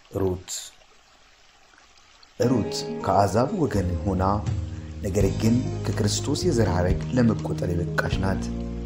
ሩት ሩት ከአሕዛብ ወገን ሆና ነገር ግን ከክርስቶስ የዘር ሐረግ ለመቆጠር የበቃች ናት።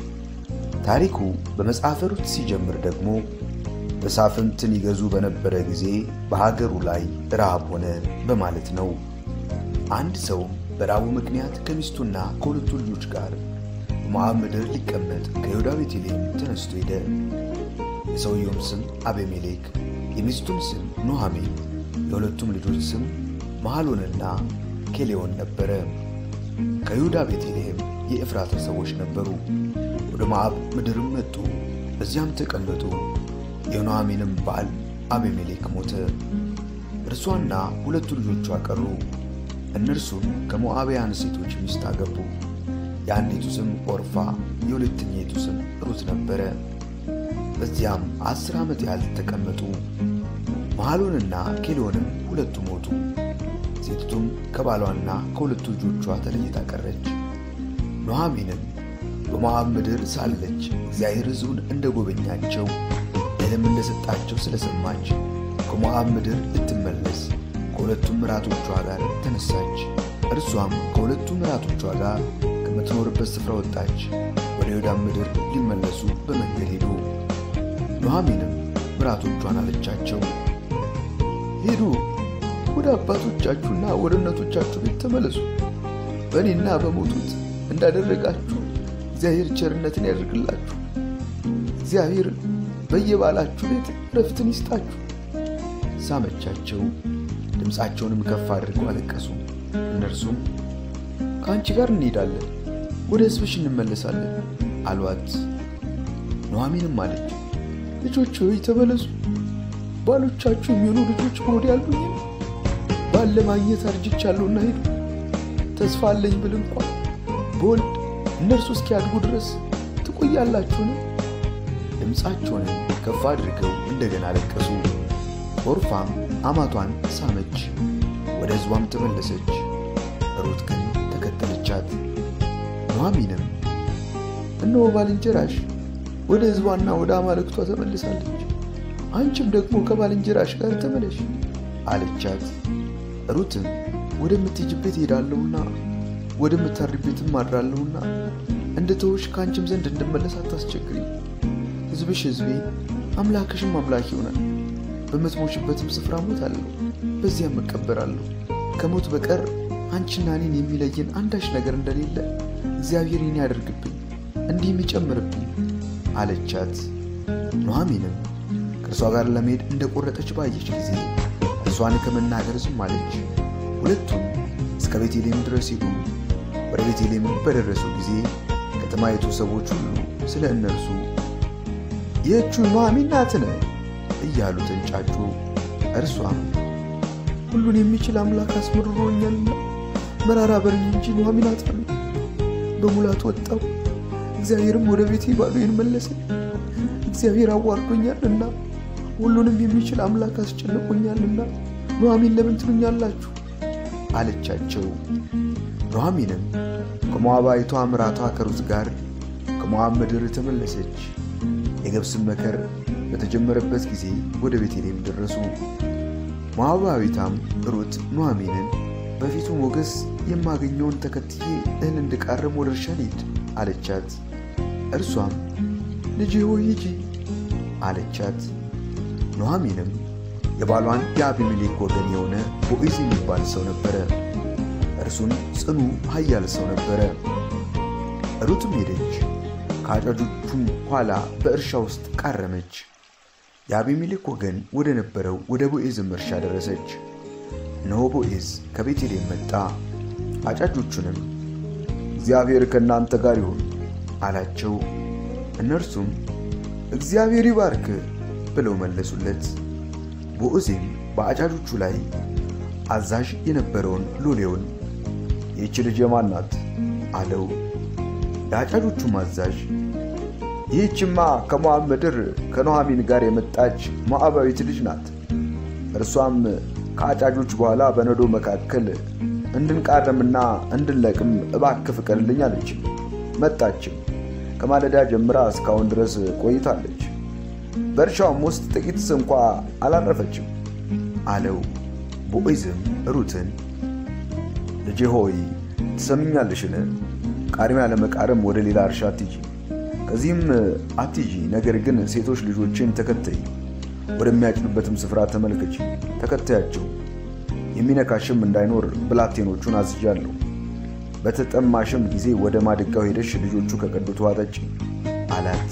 ታሪኩ በመጽሐፈ ሩት ሲጀምር ደግሞ መሳፍንትን ይገዙ በነበረ ጊዜ በሀገሩ ላይ ረሃብ ሆነ በማለት ነው። አንድ ሰው በራቡ ምክንያት ከሚስቱና ከሁለቱ ልጆች ጋር በሞዓብ ምድር ሊቀመጥ ከይሁዳ ቤተልሔም ተነስቶ ሄደ። የሰውየውም ስም አቤሜሌክ፣ የሚስቱም ስም ኑኃሚን፣ የሁለቱም ልጆች ስም መሐሎንና ኬሌዎን ነበረ። ከይሁዳ ቤተልሔም የኤፍራታ ሰዎች ነበሩ። ወደ ሞዓብ ምድርም መጡ፣ በዚያም ተቀመጡ። የኑኃሚንም ባል አቤሜሌክ ሞተ። እርሷና ሁለቱ ልጆቿ ቀሩ። እነርሱም ከሞዓባውያን ሴቶች ሚስት አገቡ። የአንዲቱ ስም ኦርፋ፣ የሁለተኛይቱ ስም ሩት ነበረ። በዚያም አስር ዓመት ያህል ተቀመጡ። መሐሎንና ኬሌዎንም ሁለቱ ሞቱ። ሴቲቱም ከባሏና ከሁለቱ ልጆቿ ተለይታ ቀረች። ኑኃሚንም በሞዓብ ምድር ሳለች እግዚአብሔር ሕዝቡን እንደ ጎበኛቸው እህልም እንደሰጣቸው ስለሰማች ከሞዓብ ምድር ልትመለስ ከሁለቱም ምራቶቿ ጋር ተነሳች። እርሷም ከሁለቱ ምራቶቿ ጋር ከምትኖርበት ስፍራ ወጣች። ወደ ይሁዳም ምድር ሊመለሱ በመንገድ ሄዱ። ኑኃሚንም ምራቶቿን አለቻቸው፣ ሂዱ ወደ አባቶቻችሁና ወደ እናቶቻችሁ ቤት ተመለሱ። በእኔና በሞቱት እንዳደረጋችሁ እግዚአብሔር ቸርነትን ያደርግላችሁ። እግዚአብሔር በየባላችሁ ቤት ረፍትን ይስጣችሁ። ሳመቻቸው፣ ድምፃቸውንም ከፍ አድርገው አለቀሱ። እነርሱም ከአንቺ ጋር እንሄዳለን፣ ወደ ሕዝብሽ እንመለሳለን አሏት። ኑኃሚንም አለች፣ ልጆች ሆይ ተመለሱ። ባሎቻችሁ የሚሆኑ ልጆች በሆዴ አሉኝ። ባል ለማግኘት አርጅቻለሁና ሂዱ። ተስፋ አለኝ ብል እንኳን በወልድ እነርሱ እስኪያድጉ ድረስ ትቆያላችሁን? ድምፃቸውንም ከፍ አድርገው እንደገና አለቀሱ። ኦርፋም አማቷን ሳመች፣ ወደ ሕዝቧም ተመለሰች። ሩት ግን ተከተለቻት። ኑኃሚንም እነሆ ባልንጀራሽ ወደ ሕዝቧና ወደ አማልክቷ ተመልሳለች፣ አንቺም ደግሞ ከባልንጀራሽ ጋር ተመለሽ አለቻት። ሩትም ወደምትሄጂበት እሄዳለሁና ወደምታርቢበትም አድራለሁና እንደ ተውሽ ከአንቺም ዘንድ እንድመለስ አታስቸግሪ። ሕዝብሽ ሕዝቤ አምላክሽም አምላክ ይሆናል። በምትሞችበትም ስፍራ ሞታለሁ፣ በዚያም እቀበራለሁ። ከሞት በቀር አንቺና እኔን የሚለየን አንዳች ነገር እንደሌለ እግዚአብሔር ይህን ያደርግብኝ እንዲህም ይጨምርብኝ አለቻት። ኑኃሚንም ከእርሷ ጋር ለመሄድ እንደቆረጠች ባየች ጊዜ እርሷን ከመናገር ዝም አለች። ሁለቱም እስከ ቤተልሔም ድረስ ሄዱ። ወደ ቤተልሔም በደረሱ ጊዜ ከተማይቱ ሰዎች ሁሉ ስለ እነርሱ ይህቹ ኑኃሚን ናትን እያሉ ተንጫጩ። እርሷም ሁሉን የሚችል አምላክ አስመርሮኛልና መራራ በሉኝ እንጂ ኑኃሚን አትበሉኝ። በሙላት ወጣሁ፣ እግዚአብሔርም ወደ ቤቴ ባዶዬን መለሰኝ። እግዚአብሔር አዋርዶኛልና ሁሉንም የሚችል አምላክ አስጨንቆኛልና ኑኃሚን ለምን ትሉኛላችሁ? አለቻቸው። ኑኃሚንም ከሞዓባዊቷ ምራቷ ከሩት ጋር ከሞዓብ ምድር ተመለሰች። የገብስም መከር በተጀመረበት ጊዜ ወደ ቤተልሔም ደረሱ። ሞዓባዊቷም ሩት ኑኃሚንን በፊቱ ሞገስ የማገኘውን ተከትዬ እህል እንድቃርም ወደ እርሻ ልሂድ አለቻት። እርሷም ልጄ ሆይ ሂጂ አለቻት። ኑኃሚንም የባሏን የአቢሜሌክ ወገን የሆነ ቦዔዝ የሚባል ሰው ነበረ። እርሱን ጽኑ ኃያል ሰው ነበረ። ሩትም ሄደች፣ ከአጫጆቹም ኋላ በእርሻ ውስጥ ቃረመች። የአቢሜሌክ ወገን ወደ ነበረው ወደ ቦዔዝም እርሻ ደረሰች። እነሆ ቦዔዝ ከቤተልሔም መጣ። አጫጆቹንም እግዚአብሔር ከእናንተ ጋር ይሁን አላቸው። እነርሱም እግዚአብሔር ይባርክ ብለው መለሱለት። ቦዔዝም በአጫጆቹ ላይ አዛዥ የነበረውን ሎሌውን ይህች ልጅ የማን ናት? አለው። የአጫጆቹም አዛዥ ይህችማ ከሞዓብ ምድር ከኑኃሚን ጋር የመጣች ሞዓባዊት ልጅ ናት። እርሷም ከአጫጆች በኋላ በነዶ መካከል እንድንቃረምና እንድንለቅም እባክህ ፍቀድልኝ አለች። መጣችም፣ ከማለዳ ጀምራ እስካሁን ድረስ ቆይታለች። በእርሻውም ውስጥ ጥቂትስ እንኳ አላረፈችም። አለው። ቦዔዝም ሩትን ልጄ ሆይ ትሰምኛለሽን? ቃርሚያ ለመቃረም ወደ ሌላ እርሻ አትሂጂ፣ ከዚህም አትሂጂ። ነገር ግን ሴቶች ልጆችን ተከተይ፣ ወደሚያጭዱበትም ስፍራ ተመልከች፣ ተከታያቸው። የሚነካሽም እንዳይኖር ብላቴኖቹን አዝዣለሁ። በተጠማሽም ጊዜ ወደ ማድጋው ሄደሽ ልጆቹ ከቀዱት ውሃ ጠጪ አላት።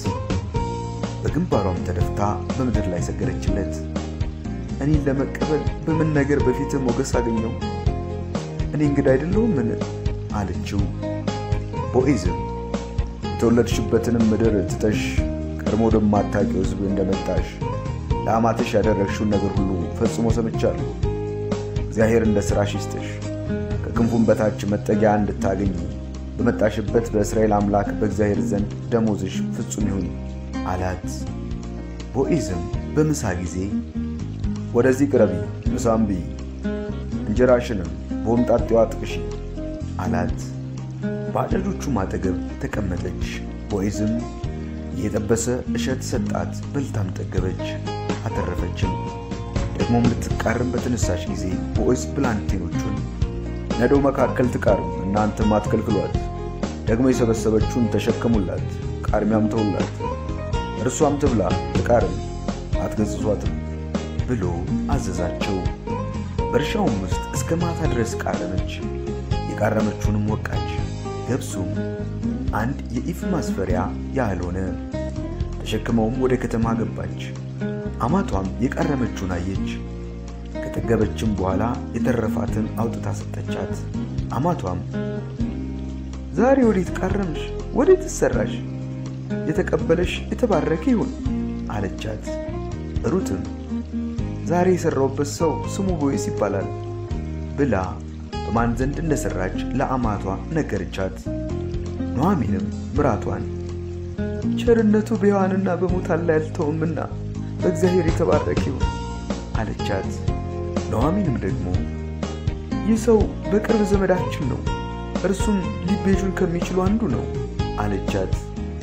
በግንባሯም ተደፍታ በምድር ላይ ሰገደችለት። እኔን ለመቀበል በምን ነገር በፊት ሞገስ አገኘው? እኔ እንግዳ አይደለሁምን? አለችው። ቦዔዝም የተወለድሽበትንም ምድር ትተሽ ቀድሞ ወደማታውቂው ሕዝብ እንደመጣሽ ለአማትሽ ያደረግሽውን ነገር ሁሉ ፈጽሞ ሰምቻለሁ። እግዚአብሔር እንደ ሥራሽ ይስጥሽ፣ ከክንፉም በታች መጠጊያ እንድታገኝ በመጣሽበት በእስራኤል አምላክ በእግዚአብሔር ዘንድ ደሞዝሽ ፍጹም ይሁን አላት። ቦዔዝም በምሳ ጊዜ ወደዚህ ቅረቢ፣ ምሳም ብይ፣ እንጀራሽንም በሆምጣጤዋ ጥቅሺ አላት። በአጫጆቹም አጠገብ ተቀመጠች። ቦዔዝም እየጠበሰ እሸት ሰጣት፣ በልታም ጠገበች፣ አተረፈችም። ደግሞም ልትቃርም በተነሳች ጊዜ ቦዔዝ ብላቴኖቹን ነዶው መካከል ትቃርም፣ እናንተም አትከልክሏት፣ ደግሞ የሰበሰበችውን ተሸከሙላት፣ ቃርሚያም ተውላት፣ እርሷም ትብላ ትቃርም፣ አትገጽጿትም ብሎ አዘዛቸው። በእርሻውም ውስጥ እስከ ማታ ድረስ ቃረመች። የቃረመችውንም ወቃች። ገብሱም አንድ የኢፍ ማስፈሪያ ያህል ሆነ። ተሸክመውም ወደ ከተማ ገባች። አማቷም የቃረመችውን አየች። ከጠገበችም በኋላ የተረፋትን አውጥታ ሰጠቻት። አማቷም ዛሬ ወዴት ቃረምሽ? ወዴት ሰራሽ? የተቀበለሽ የተባረከ ይሁን አለቻት። ሩትም ዛሬ የሠራውበት ሰው ስሙ ቦዔዝ ይባላል ብላ በማን ዘንድ እንደሠራች ለአማቷ ነገረቻት። ኑኃሚንም ምራቷን ቸርነቱ በሕያዋንና በሙታን ላይ አልተውምና በእግዚአብሔር የተባረከ ይሁን አለቻት። ኑኃሚንም ደግሞ ይህ ሰው በቅርብ ዘመዳችን ነው፣ እርሱም ሊቤዡን ከሚችሉ አንዱ ነው አለቻት።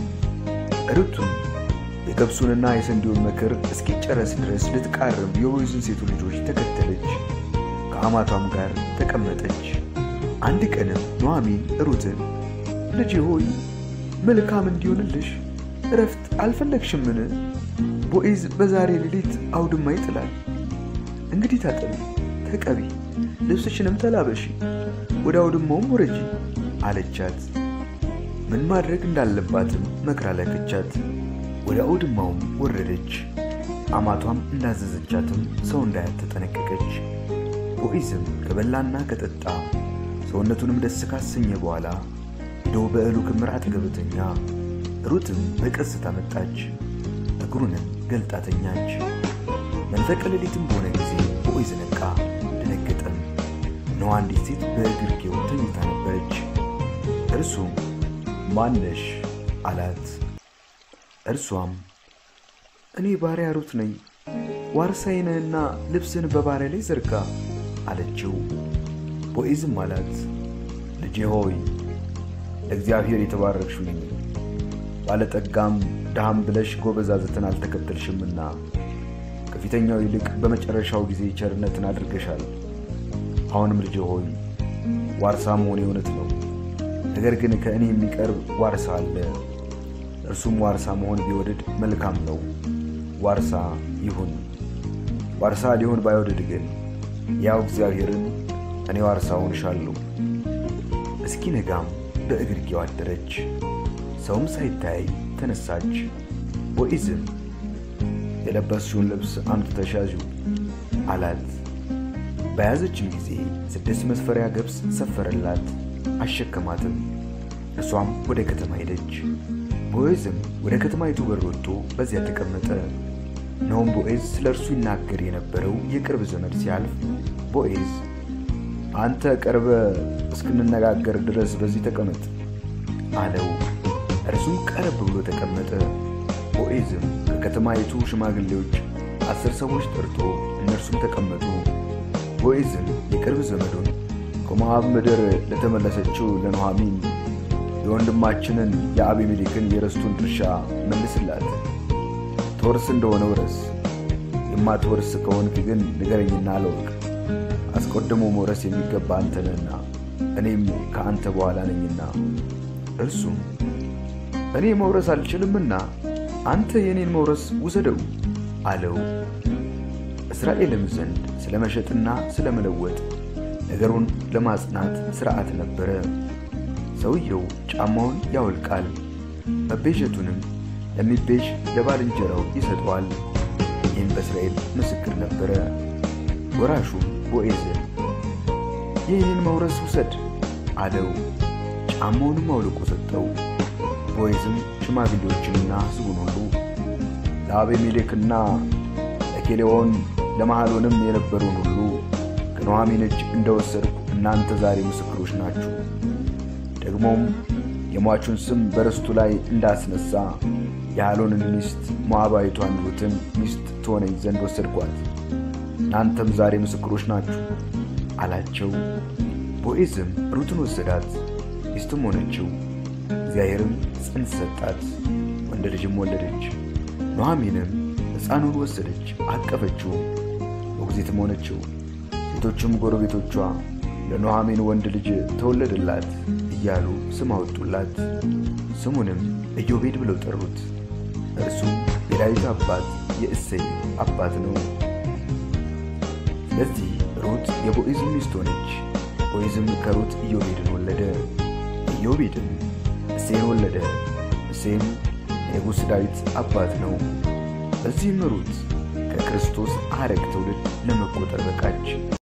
ሩቱም የገብሱንና የስንዴውን መከር እስኪጨረስ ድረስ ልትቃርም የቦዔዝን ሴቱ ልጆች ተከተለች፣ ከአማቷም ጋር ተቀመጠች። አንድ ቀንም ኑኃሚን ሩትን ልጄ ሆይ መልካም እንዲሆንልሽ እረፍት አልፈለግሽምን? ቦዔዝ በዛሬ ሌሊት አውድማ ይጥላል። እንግዲህ ታጠቢ፣ ተቀቢ፣ ልብስሽንም ተላበሺ፣ ወደ አውድማውም ውረጂ አለቻት። ምን ማድረግ እንዳለባትም መክራ ላከቻት። ወደ አውድማውም ወረደች። አማቷም እንዳዘዘቻትም ሰው እንዳያት ተጠነቀቀች። ቦዔዝም ከበላና ከጠጣ ሰውነቱንም ደስ ካሰኘ በኋላ ሄዶ በእህሉ ክምር አጠገብ ተኛ። ሩትም በቀስታ መጣች፣ እግሩንም ገልጣ ተኛች። መንፈቀ ሌሊትም በሆነ ጊዜ ቦዔዝ ነቃ፣ ደነገጠም። እነሆ አንዲት ሴት በእግርጌው ተኝታ ነበረች። እርሱም ማነሽ አላት። እርሷም እኔ ባሪያ ሩት ነኝ፣ ዋርሳዬ ነህና ልብስን በባሪያ ላይ ዘርጋ አለችው። ቦዔዝም አላት ልጄ ሆይ ለእግዚአብሔር የተባረክሽ ሁኚ፣ ባለጠጋም ድሃም ብለሽ ጎበዛዝትን አልተከተልሽምና ከፊተኛው ይልቅ በመጨረሻው ጊዜ ቸርነትን አድርገሻል። አሁንም ልጄ ሆይ ዋርሳ መሆን እውነት ነው፣ ነገር ግን ከእኔ የሚቀርብ ዋርሳ አለ። እርሱም ዋርሳ መሆን ቢወድድ መልካም ነው፣ ዋርሳ ይሁን። ዋርሳ ሊሆን ባይወድድ ግን ያው እግዚአብሔርን እኔ ዋርሳውን እሻለሁ። እስኪነጋም በእግርጌው አደረች። ሰውም ሳይታይ ተነሳች። ቦዔዝም የለበስሽውን ልብስ አምጥተሽ ያዢው አላት። በያዘችም ጊዜ ስድስት መስፈሪያ ገብስ ሰፈረላት፣ አሸከማትም። እርሷም ወደ ከተማ ሄደች። ቦዔዝም ወደ ከተማይቱ በር ወጥቶ በዚያ ተቀመጠ። እነሆም ቦዔዝ ስለ እርሱ ይናገር የነበረው የቅርብ ዘመድ ሲያልፍ ቦዔዝ አንተ ቀርበ እስክንነጋገር ድረስ በዚህ ተቀመጥ አለው። እርሱም ቀረብ ብሎ ተቀመጠ። ቦዔዝም ከከተማይቱ ሽማግሌዎች አስር ሰዎች ጠርቶ እነርሱም ተቀመጡ። ቦዔዝም የቅርብ ዘመዱን ከሞዓብ ምድር ለተመለሰችው ለኑኃሚን የወንድማችንን የአቤሜሌክን የርስቱን ድርሻ መልስላት፣ ትወርስ እንደሆነ ውረስ፣ የማትወርስ ከሆንክ ግን ንገረኝና አለወቅ። አስቀድሞ መውረስ የሚገባ አንተ ነህና እኔም ከአንተ በኋላ ነኝና። እርሱም እኔ መውረስ አልችልምና አንተ የእኔን መውረስ ውሰደው አለው። እስራኤልም ዘንድ ስለ መሸጥና ስለ መለወጥ ነገሩን ለማጽናት ሥርዓት ነበረ። ሰውየው ጫማውን ያወልቃል፣ መቤዠቱንም ለሚቤዥ ለባልንጀራው ይሰጠዋል። ይህም በእስራኤል ምስክር ነበረ። ወራሹም ቦዔዝን የእኔን መውረስ ውሰድ አለው። ጫማውንም አውልቆ ሰጠው። ቦዔዝም ሽማግሌዎችንና ሕዝቡን ሁሉ ለአቤሜሌክና ለኬሌዎን ለመሐሎንም የነበሩን ሁሉ ከኑኃሚን እጅ እንደወሰድኩ እናንተ ዛሬ ምስክሮች ናችሁ። ደግሞም የሟቹን ስም በርስቱ ላይ እንዳስነሳ የሐሎንን ሚስት ሞዓባዊቷን ሩትን ሚስት ትሆነኝ ዘንድ ወሰድኳት። እናንተም ዛሬ ምስክሮች ናችሁ አላቸው። ቦዔዝም ሩትን ወሰዳት፣ ሚስትም ሆነችው። እግዚአብሔርም ጽንስ ሰጣት፣ ወንድ ልጅም ወለደች። ኑኃሚንም ሕፃኑን ወሰደች፣ አቀፈችውም፣ ሞግዚትም ሆነችው። ሴቶችም ጎረቤቶቿ ለኑኃሚን ወንድ ልጅ ተወለደላት እያሉ ስም አወጡላት። ስሙንም ኢዮቤድ ብለው ጠሩት። እርሱም የዳዊት አባት የእሴይ አባት ነው። ስለዚህ ሩት የቦዔዝ ሚስት ሆነች። ቦዔዝም ከሩት ኢዮቤድን ወለደ። ኢዮቤድም እሴይን ወለደ። እሴይም የንጉሥ ዳዊት አባት ነው። በዚህም ሩት ከክርስቶስ ሐረግ ትውልድ ለመቆጠር በቃች።